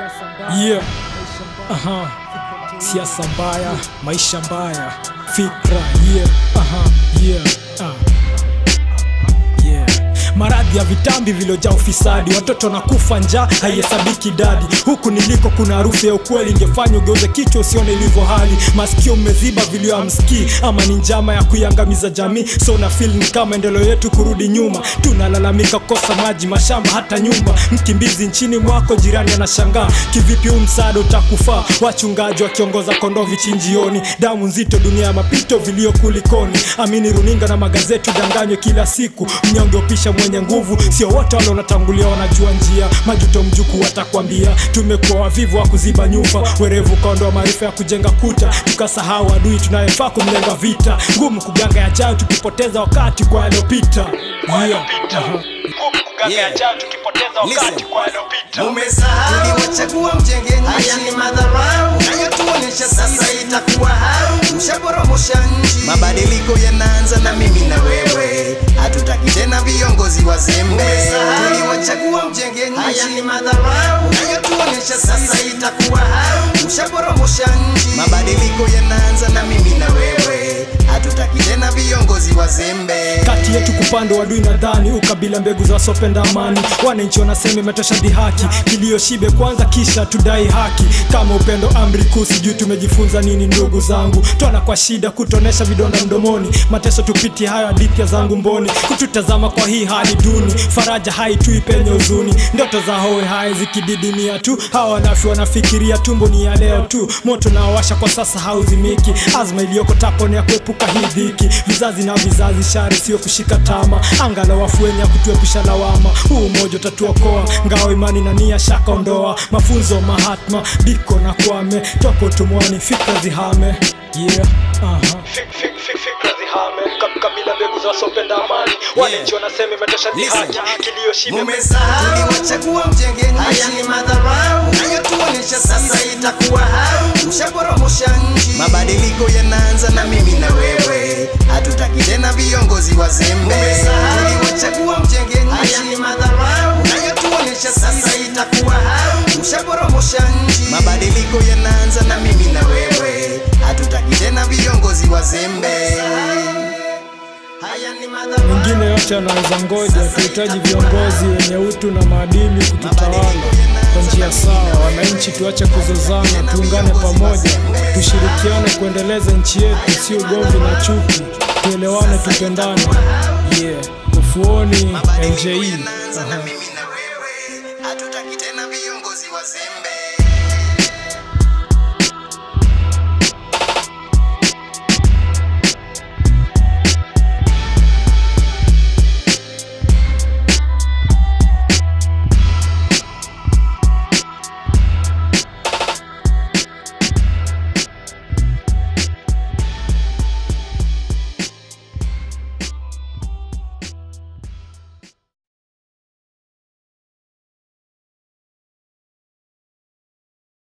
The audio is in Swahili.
Yeah. Aha. Siasa mbaya, maisha mbaya, fikra yeah. Aha. Yeah. Ah. Yeah. Maradhi ya vitambi vilojaa ufisadi, watoto na kufa njaa haihesabiki idadi. Huku niliko kuna harufu ya ukweli, ingefanya ugeuze kichwa usione ilivyo hali. Masikio mmeziba vilio hamsikii, ama ni njama ya kuiangamiza jamii. So na feel ni kama maendeleo yetu kurudi nyuma, tunalalamika kosa maji, mashamba, hata nyumba. Mkimbizi nchini mwako, jirani anashangaa kivipi huu msaada utakufaa. Wachungaji wakiongoza kondoo vichinjioni, damu nzito, dunia ya mapito, vilio kulikoni. Amini runinga na magazeti udanganywe kila siku, mnyonge upisha mwenye nguvu. Sio wote wale wanatangulia wanajua njia, majuto mjuku watakwambia. Tumekuwa wavivu wa kuziba nyufa, werevu ukaondoa maarifa ya kujenga kuta, tukasahau adui tunayefaa kumlenga vita. Ngumu kuganga yajayo tukipoteza wakati kwa yaliyopita. Yeah. Aha. Yeah. Listen. Umesahau tuliwachagua mjenge nchi, haya ni madharau nayotuonesha sasa itakuwa hau, mshaporomosha nchi. Mabadiliko yanaanza na mimi na wewe, hatutaki tena viongozi wazembe. Umesahau tuliwachagua mjenge nchi, haya ni madharau nayotuonesha sasa itakuwa hau, mshaporomosha nchi. Mabadiliko yanaanza na mimi na wewe, hatutaki tena viongozi wazembe. kati yetu kupanda wadui nadhani ukabila mbegu za wasopenda amani wananchi wanasema imetosha dhihaki kilio shibe kwanza kisha tudai haki kama upendo amri kuu sijui tumejifunza nini ndugu zangu twana kwa shida kutonesha vidonda mdomoni mateso tupitie hayo hadithi ya zangu mboni kututazama kwa hii hali duni faraja haitui penye huzuni ndoto za hoe hai zikididimia tu hawa wanafi wanafikiria tumbo ni ya leo tu moto naowasha kwa sasa hauzimiki azma iliyoko tapo ni ya kuepuka hii dhiki vizazi na vizazi shari sio kushika tama angalau afueni ya kutuepusha lawama huu umoja utatuokoa ngao imani na nia shaka ondoa mafunzo mahatma biko na kwame toka utumwani fikra zihame yeah. Aha. fikra zihame kabila mbegu za wasopenda amani wananchi wanasema imetosha dhihaki kilio shibe Umesahau tuliwachagua mjenge nchi, haya ni madharau nayotuonesha sasa itakuwa hau, mshaporomosha nchi. Mabadiliko yanaanza na mimi na wewe, hatutaki tena viongozi wazembe. Umesahau tuliwachagua mjenge nchi, haya ni madharau nayotuonesha sasa itakuwa hau, mshaporomosha nchi. Mabadiliko yanaanza na mimi na wewe, hatutaki tena viongozi wazembe. Haya ni madharau mengine yote yanaweza ngoja tuhitaji viongozi wenye utu na maadili kututawala kwa njia sawa wananchi tuache kuzozana tuungane pamoja tushirikiane kuendeleza nchi yetu sio ugomvi na chuki tuelewane tupendane yeah ufuoni nji yanaanza na mimi na wewe, hatutaki tena viongozi wazembe.